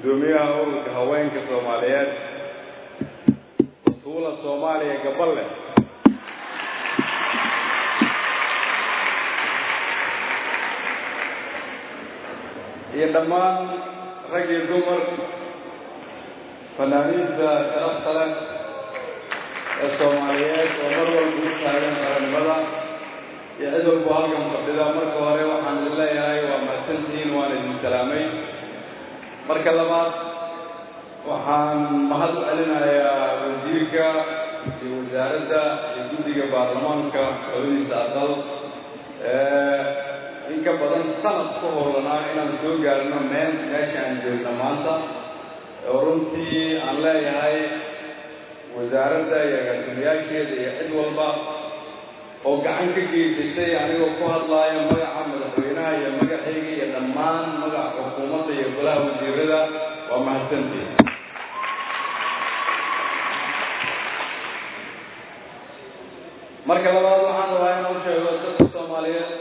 guddoomiyaha ururka haweenka soomaaliyeed batuula soomaaliya gaballe iyo dhammaan rag iyo dumar fanaaniinta sharafta leh ee soomaaliyeed oo mar walba u taagan qarannimada iyo cid walba halkan fadhida marka hore waxaan idin leeyahay waa mahadsantihiin waan idin salaamay marka labaad waxaan mahad u celinayaa wasiirka iyo wasaaradda iyo guddiga baarlamaanka labadiisa aqal in ka badan sanad ku howlanaa inaan soo gaarno meel meesha aan joogno maanta oo runtii aan leeyahay wasaaradda iyo agaasimayaasheeda iyo cid walba oo gacan ka geysatay anigoo ku hadlaaya magaca madaxweynaha iyo magacayga iyo dhammaan magaca xukuumadda iyo golaha wasiirada waa mahadsantii marka labaad waxaan rabaa inaan u sheego dadka soomaaliyeed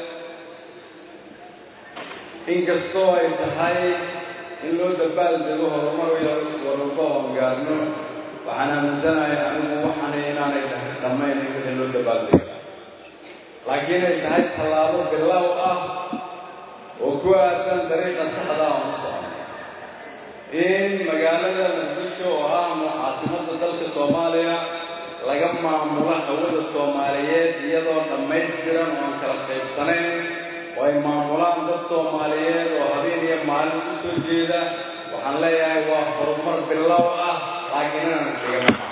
inkastoo ay tahay in loo dabaal dego horumar warwalba oon gaarno waxaan aaminsanahay anigu waxaana inaanay dhammayn in wixii loo dabaal dego laakiin ay tahay tallaabo bilow ah oo ku aadsan dariiqa saxda aan u socno in magaalada muqdisho oo ah caasimada dalka soomaaliya laga maamulo hawada soomaaliyeed iyadoo dhammaystiran oo aan kala qaybsanayn oo ay maamulaan dad soomaaliyeed oo habeen iyo maalin u soo jeeda waxaan leeyahay waa horumar bilow ah laakiin inaan iskaga namaa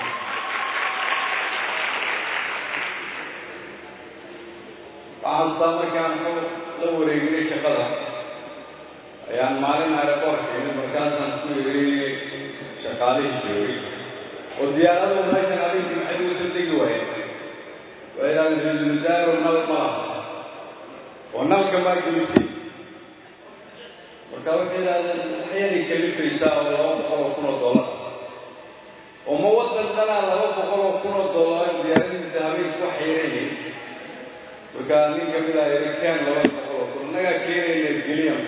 waxaan saa markaan la wareeginay shaqada ayaan maalin aeroboortka imid markaasaan ku yiri shaqaalihii joogay oo diyaaradu meeshan habeenkii maxay uga soo degi waayeen waa idhahdeen ra-iisul wasaaru nal ma laha oo nalka maa gelisay marka waxay idhahdeen waxyaanay kalifaysaa oo laba boqol oo kun oo dollar oo ma wadan dhanaa laba boqol oo kun oo dollar diyaaradiisa habeenku wax yeeranay marka nin kamid ah yiri keen laba boqol oo kun innagaa keenayna geliyan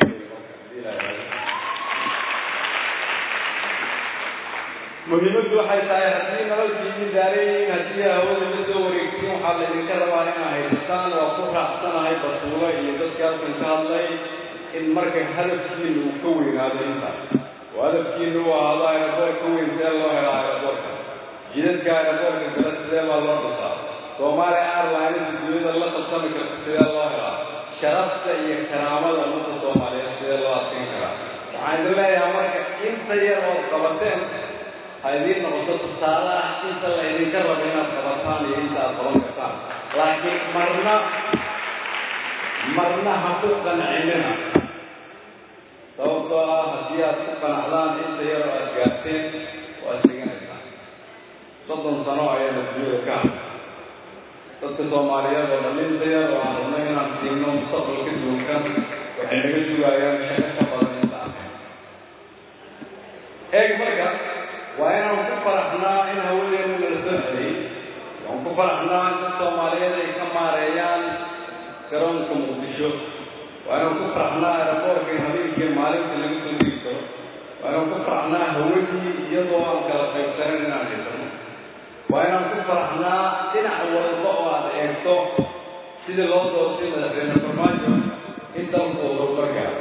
muhiimaddu waxay tahay haddii nololkiini daareeyiin haddii hawada la soo wareegtiin waxaa laydinka rabaa inaa haysataan waa ku raacsanahay basuulo iyo dadka halkan ka hadlay in marka hadafkiina uu ka weynaado intaas oo hadafkiina uu ahaado aeroboor ka weyn see loo helo aeroboorka jidadka aeroboorka kale sidee baa loo dhisaa soomaaliya airlines duniyada la qabsami karta sidee loo helaa sharafta iyo karaamada ummadda soomaaliyeed sidee loo adkayn karaa waxaan idin leeyahay marka inta yar ood qabateen ha idiin noqoto tusaale ah inta la idinka rabo inaad qabataan iyo inta aad qaban kartaan laakiin marna marna ha ku qancinina sababtoo ah haddii aad ku qanacdaan inta yar oo aad gaarteen waad deganaysaa soddon sano ayaana duniyada ka hadlay dadka soomaaliyeed oo dhalinta yar oo aan rabnay inaan siino mustaqbalka duunkan waxay naga sugayaan shaqo ka badan inta ahayn eeg marka waa inaan ku faraxnaa in hawadeena nala soo celiyey waan ku faraxnaa in dad soomaaliyeed ay ka maareeyaan garoonka muqdisho waa inaan ku faraxnaa aeroboorka in habeenkii maalintii laga soo digi karo waa inaan ku faraxnaa hawadii iyadoo aan kala qaybsanan inaan haysano waa inaan ku faraxnaa dhinac walba oo aad eegto sidii loo doortay madaxweyne farmaajo in dalku uu horumar gaaro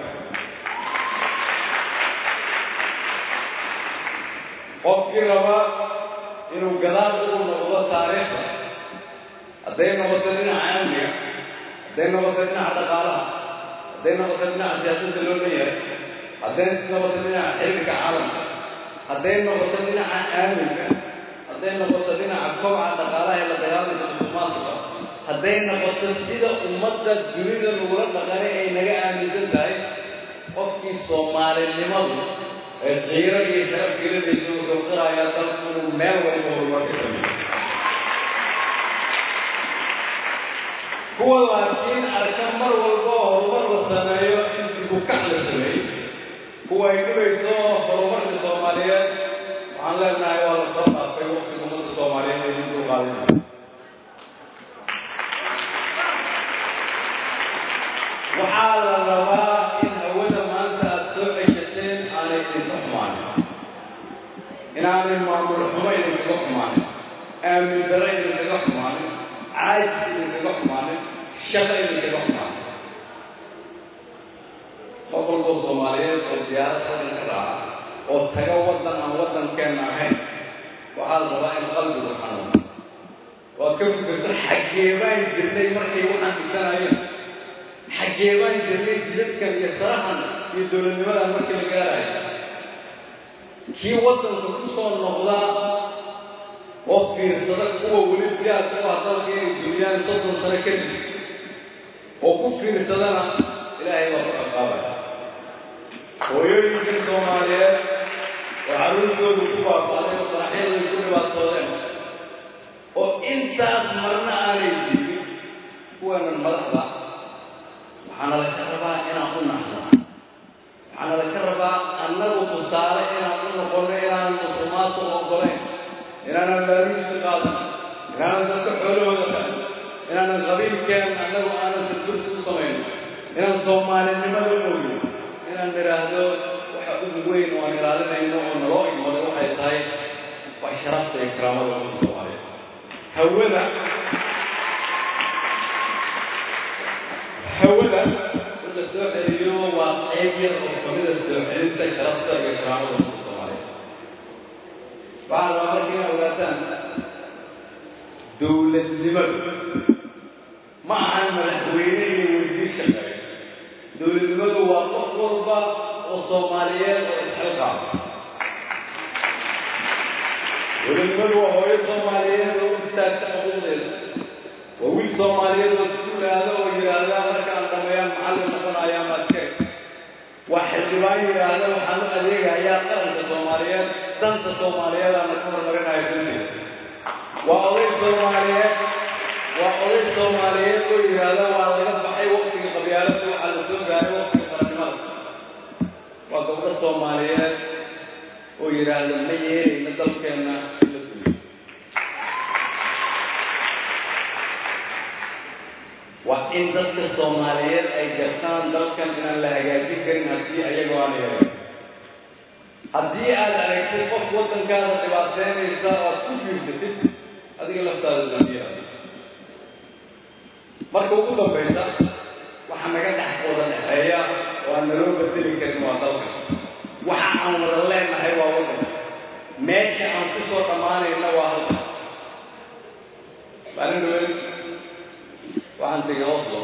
qofkii raba inuu gadaal ugu noqdo taariikhda hadday noqoto dhinaca amniga hadday noqoto dhinaca dhaqaalaha hadday noqoto dhinaca siyaasadda loo leeyahay hadday noqoto dhinaca xiriirka caalamka hadday noqoto dhinaca aaminka hadday noqoto dhinaca kobaca dhaqaalaha ee la dagaalanka musuqmaasuqa hadday noqoto sida ummadda dunida lagula dhaqanay ay naga aaminsan tahay qofkii soomaalinimadu ee qiiro iyo sharaf gelinaysa wuxuu qirayaa dalku inuu meel walba horumar ka sameeyo kuwa laakiin arka mar walba oo horumar la sameeyo in dibukac la sameeyey kuwa ay dhibayso horumarka soomaaliyeed waxaan leenahay waa la soo dhaafay waqtiga ummadda soomaaliyeed ay dib u qaadinay waxaa la rabaa in hawada maanta aada soo ceshateen aanay idinka xumaanin inaanay maamul xumo idinkaga xumaanin aamin daro idinkaga xumaanin caajis idinkaga xumaanin shaqo idinkaga xumaanin qof walbo soomaaliyeed oo diyaarad wadan ka raaca oo taga waddan aan waddankeenna ahayn waxaa la rabaa in qalbigu xanuuno waad ka fikirto xaggee baan jirnay markay waxaan dhisanayeen xaggee baan jirnay jidadkan iyo sarahan iyo dowladnimadan markii la gaarayo kii waddanka ku soo noqdaa oo fiirsada kuwa weli diyaar ku ah dalka inay duniyaan soddon sano kadib oo ku fiirsadana ilaahay waa ku ciqaabaya hooyooyinkan soomaaliyeed oo carruurtoodu ku baaba'day oo saraxyadoodu ku dhibaatoodeen oo intaas marna aanay jirin kuwanan madaxda waxaana laka rabaa inaan u naxno waxaana laka rabaa annagu tusaale inaan u noqono inaanan musulmaadku ogolayn inaanan laaruusi qaadan inaanan dadka xoolahooda qadan inaanan qabiilkeen annagu aanan sirbursi u samayno inaan soomaalinimada mooyo inaan nidhaahdo waxa ugu weyn oo aan ilaalinayno oo naloo igmaday waxay tahay wax sharafta iyo karaamada umada soomaaliyeed hawada hawada in la soo celiyo waa qayb yar oo kamida soo celinta sharafta iyo karaamada umada soomaaliyeed waxaa rabaa marka inaa ogaataan dowladnimadu ma ahan madaxweyne iyo wasiir shaqeeya dowladnimadu waa qof walba oo soomaaliyeed oo isxilqaama dowladnimadu waa hooyo soomaaliyeed oo u istaagta xuquuqdeeda waa wiil soomaaliyeed oo iskuulaada oo yidhaahda markaan dhameeyaan macallin noqonayaa maadkeeg waa xildhibaan yidhaahda waxaan u adeegayaa qaranka soomaaliyeed danta soomaaliyeed aana ka hormarinaya dunteeda waa oday soomaaliyeed waa oday soomaaliyeed oo yidhaahda waa laga baxay waktigii qabyaalada waxaa la soo gaaray waktiga qarannimada waa gabdho soomaaliyeed oo yidhaahda ma yeelayna dalkeenna in la duuyo waa in dadka soomaaliyeed ay gartaan dalkan inaan la hagaajin karin haddii ayagoo aan yeelin haddii aad aragtid qof waddankaada dhibaateynaysa oo aad ku fiirsatid adiga laftaada dambiya marka ugu dambaysa waxa naga dhex wada dhexeeya oo aan naloo bedeli karin waa dalka waxa aan wada leenahay waa waddanka meesha aan ku soo dhammaanayna waa halka maalin dhaweyn waxaan tegay oslo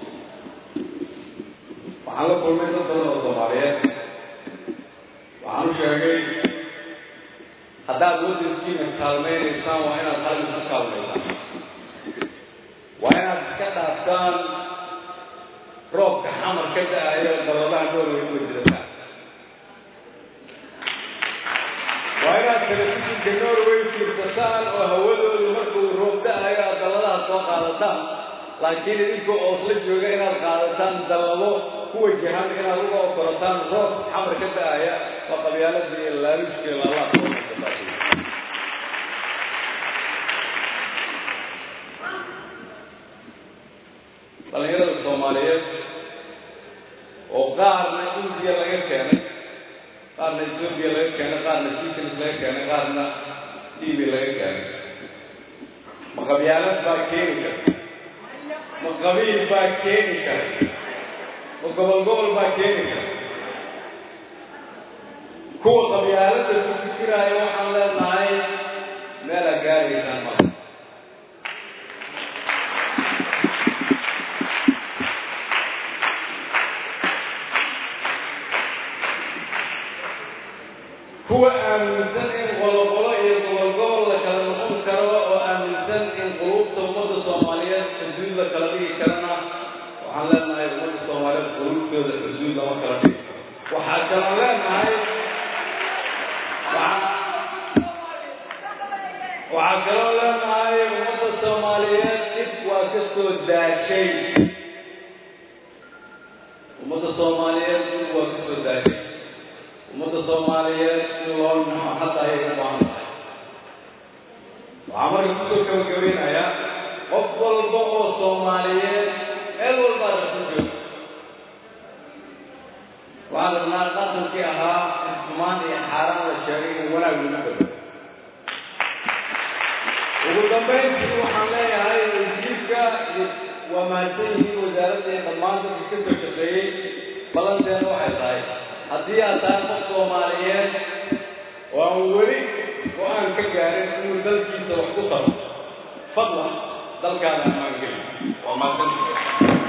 waxaan la kulmay dad badan oo soomaaliyeed waxaan u sheegay haddaad waddankiina kaalmaynaysaan waa inaad halin ku kaalmaysaan waa inaad iska dhaaftaan roobka xamar ka da-ayo dababaha norway uga jirataan waa inaad telefishinka norway fiirsataan oo hawadoodu markuu roob da-ayo aad dalladaha soo qaadataan laakiin idinka oosla jooga inaad qaadataan dallado ku wajahan inaad uga okorataan roob xamar ka da-aya waa qabyaaladii iyo laaluushkii laalaha dhalinyarada soomaaliyeed oo qaarna indiya laga keenay qaarna ethoobia laga keenay qaarna sicils laga keenay qaarna tv laga keenay ma qabyaalad baa keeni karta ma qabiil baa keeni kara ma gobol gobol baa keeni kara kuwa qabyaalada ku fikiraayo waxaan leenahay meelaa gaaraysaan mala kuwa aaminsan in qoloqolo iyo gobol gobol la kala noqon karo oo aaminsan in quluubta ummadda soomaaliyeed xuduud la kala dhigi karana waxaan leenahay ummadda soomaaliyeed quluubtooda xuduud lama kala dhigi waxaa kaloo leenahay waxaa kaloo leenahay ummadda soomaaliyeed dhib waa ka soo daashay ummadda soomaaliyeed dhib waa ka soo daashay ummadda soomaaliyeed in loo naxo hadda ayay u baahan tahay waxaa marka kusoo gabagabeynayaa qof walba oo soomaaliyeed meel walbaa rasu jooga waxaan rabnaa dhaqankii ahaa xumaan iyo xaaraan la sheegay in wanaag lagu bedelo ugu dambayntii waxaan leeyahay wasiirka iyo waa mahadsan yihiin wasaaradda iyo dhammaan dadka ka soo shaqeeyey balanteena waxay tahay haddii aad tahay qof soomaaliyeed oo aan weli go-aan ka gaarin inuu dalkiisa wax ku taro fadlan dalkaada ammaan geli waa mahadsan